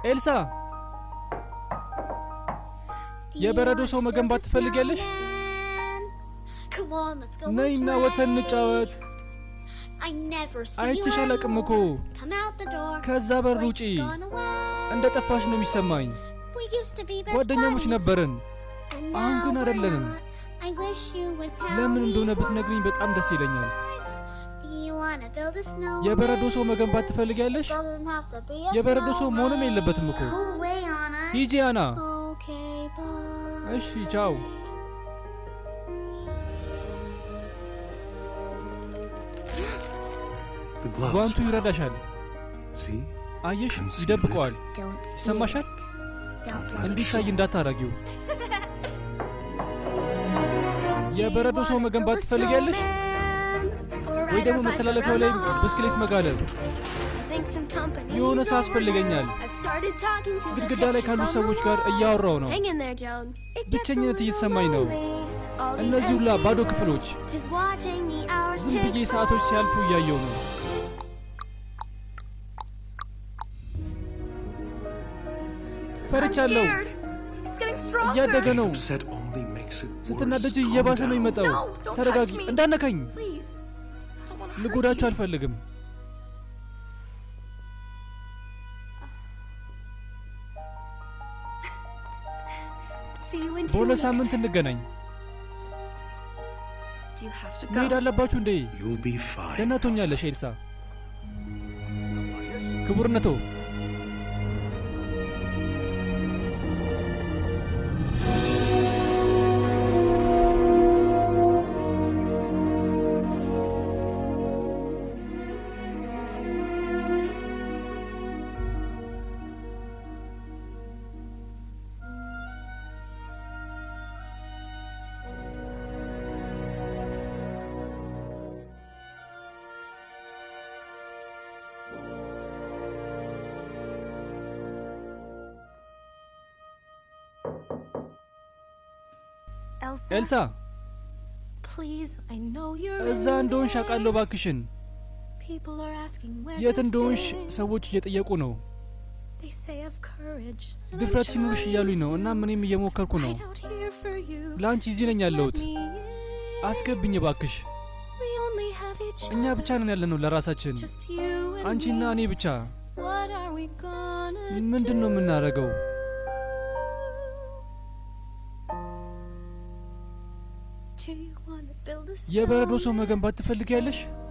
ኤልሳ የበረዶ ሰው መገንባት ትፈልጊያለሽ? ነይና ወተን እንጫወት። አይቼሽ አላቅም እኮ። ከዛ በር ውጪ። እንደ ጠፋሽ ነው የሚሰማኝ። ጓደኛሞች ነበርን፣ አሁን ግን አይደለንም። ለምን እንደሆነ ብትነግሪኝ በጣም ደስ ይለኛል። የበረዶ ሰው መገንባት ትፈልጊያለሽ? የበረዶ ሰው መሆንም የለበትም እኮ። ሂጂ አና። እሺ ቻው። ጓንቱ ይረዳሻል። አየሽ፣ ይደብቀዋል። ይሰማሻል? እንዲታይ እንዳታረጊው። የበረዶ ሰው መገንባት ትፈልጊያለሽ? ወይ ደግሞ መተላለፊያው ላይ ብስክሌት መጋለብ? የሆነ ሰው ያስፈልገኛል። ግድግዳ ላይ ካሉ ሰዎች ጋር እያወራው ነው። ብቸኝነት እየተሰማኝ ነው። እነዚህ ሁላ ባዶ ክፍሎች፣ ዝም ብዬ ሰዓቶች ሲያልፉ እያየው ነው። ፈርቻለሁ። እያደገ ነው። ስትናደጅ እየባሰ ነው የሚመጣው። ተረጋጊ፣ እንዳነካኝ። ልጎዳችሁ አልፈልግም። በሁለት ሳምንት እንገናኝ። መሄድ አለባችሁ እንዴ? ደህና ትሆኛለሽ ኤልሳ። ክቡርነቶ ኤልሳ እዛ እንደሆንሽ አውቃለሁ። እባክሽን የት እንደሆንሽ ሰዎች እየጠየቁ ነው። ድፍረት ሲኖርሽ እያሉኝ ነው። እናም እኔም እየሞከርኩ ነው። ለአንቺ እዚህ ነኝ ያለሁት። አስገብኝ እባክሽ። እኛ ብቻ ነን ያለነው ለራሳችን፣ አንቺና እኔ ብቻ። ምንድን ነው የምናደርገው? የበረዶ ሰው መገንባት ትፈልጊያለሽ?